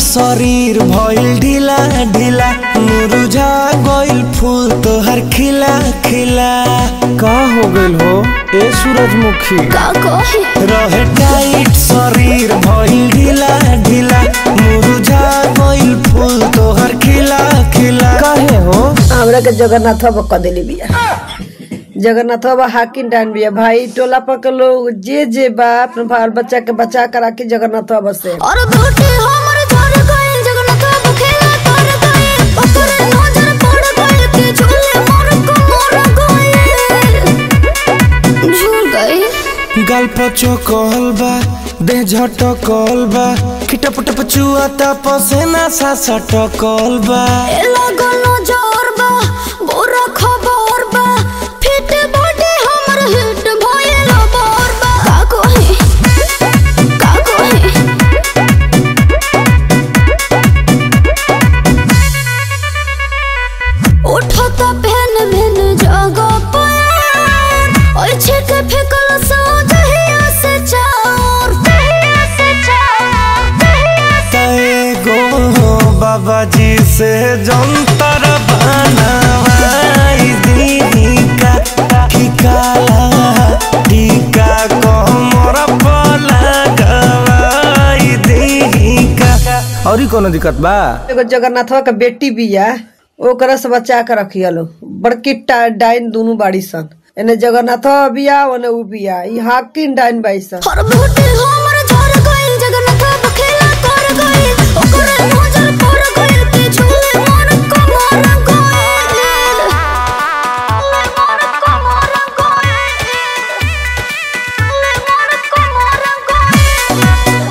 शरीर भइल ढीला ढीला मुरझा गइल फूल तोहर खिला खिला का हो गइल हो ए सूरजमुखी का कहे रहे टाइट शरीर भइल ढीला ढीला मुरझा गइल फूल तोहर खिला खिला काहे हो हमरा के जगन्नाथ बाबा कह देली बिया जगन्नाथ बाबा हाकिम डान बिया भाई टोला पर के लोग जे जे बा अपने बाल बच्चा के बचा कर राखी जगन्नाथ बाबा से और बेटे हमर झर गइल जगन्नाथ बाबू खेला कर गइल ओकर नजर पड़ गइल के झूले मोर को मोर गइल झूल गइल गाल पचो कहल बा देह झटकल बा खिटप टप चुआता पसेना सा सटकल बा ए लागल नजर बा बुरा खबर बा फिट बॉडी हमर हिट भइल बोर बा का कहे का कहे उठता पहन भेन जगह पर और छिक फेकल सो जहिया से चार जहिया से चार जहिया से एगो बाबा जी से जंतर बनवाई दीदी का ठिकाला टीका कमर पर लगवाई दीदी का और कोनो दिक्कत बा एगो जगन्नाथ बाबा के बेटी बिया ओकरा से बचा के रखिया लो बड़की टा- डाइन दोनों बाड़ी सन एने जगन्नाथ बाबा बिया ओने उ बिया ई हाकिम डाइन बाई सन हर बेटे हमर झर गइल जगन्नाथ बाबा खेला कर गइल ओकर नजर पड़ गइल के झूले मोर को मोर गइल मोर को मोर गइल मोर को मोर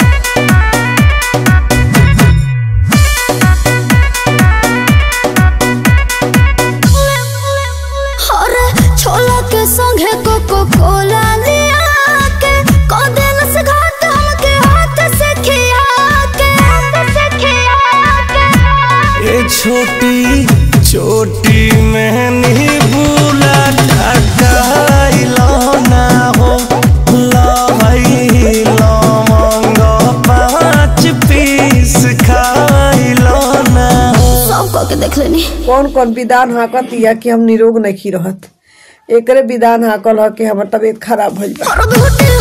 गइल अरे छोला के संगे कोको कोला लिया के कदेल से घाट हमके हाथ से खिया के हाथ से खिया के ये छोटी छोटी मेहनी बुला ढकाइलो ना हो लहई लवंग पाँच पीस खाइलो ना हो सब कह के देख लेनी कौन कौन विधान हाकत या कि हम निरोग नहीं रहत एकरे विधान हाकल ह कि हमर तबीयत खराब भइल बा और बेटे